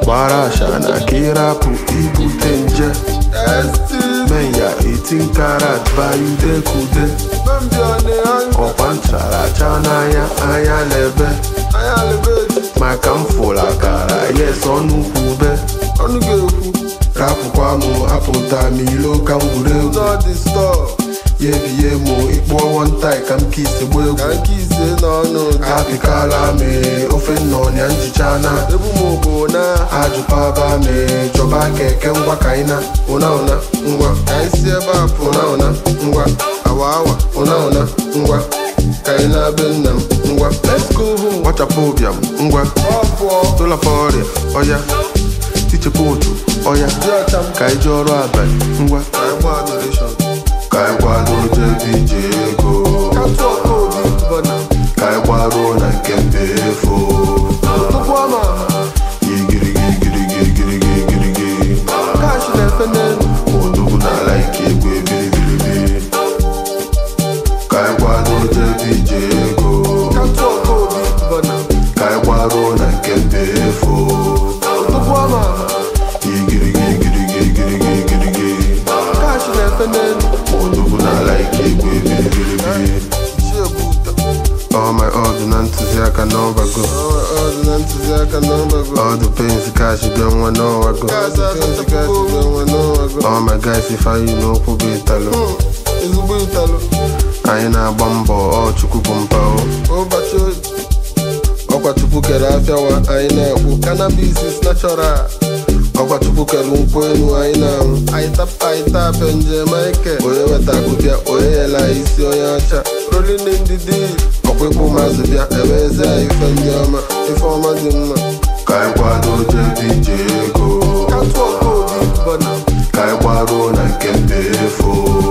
gbara ashana ka ịrapụ ibute nje menya 18 karat bayudekude ọkwa ncharacha n'anya anya na-ebe maka m fụrụ akara yes ọnụ kwube ọnụ ga-ekwu rapụkwa m apụta m ilo ka m gwuru egwu n'ọdị stọọ ya ebie m ịkpụọ wọntai ka m kisi gba egwu ka nke ise n'ọnụ apịkala m ofe nnọnya njicha na ebu m bụ na ajụpaba m chọba keke ngwa ka anyị na ụna ụna ngwa ka anyị si ebe a pụ ụna ụna ngwa awa awa ụna ụna ngwa ka anyị na-be nna m ngwa let's go home gbachapụ ụbịam ngwa ọ pụọ tụlapa ọrịa ọya tichepụ otu ọya dị ọcha m ka anyị jee ọrụ abalị ngwa ka anyị gba adoration ka anyị kwado jebe ije ego katụ ọka obi bọna ka anyị gbaruo na nke mba efo tupu ọ ma ama igirigigirigirigirigirigi kash na-efe n'elu odogwu n'ala ike egwu ebiribiribi ka anyị kwado jebe ije ego katụ ọka obi bọna ka anyị gbaruo na nke mba efo tupu ọ ma ama igirigigirigirigirigirigi kash na-efe n'elu odogwu n'ala ike egwu ebiribiribi chi ebu ụtọ All my order na ntụziaka n'ọbago ọ dị na ntụziaka n'ọbago All the pains cash bịa nwa n'ọwago gaasị asachapụgo onwe n'ọbago All my guys ifeanyị n'okwu bụ ịtalụ ezigbo ịtalụ anyị na-agba mbọ ọ chukwu bụ mpao ụbọchị ọkwa chukwu kere afịawa anyị na-ekwu cannabis is natural ọkwa chukwu kere nkwụ elu anyị na-anwụ anyị tap anyị tap njem ike onye weta akụbịa onye yela anyị isi onye ọcha rolling in the deep ọkwa ịkpụ mazụ bịa ebe eze anyị ife ndị ọma ife ọma dị mma ka anyị kwado jebe ije ego katụ ọka obi bọna ka anyị gbaruo na nke mba efo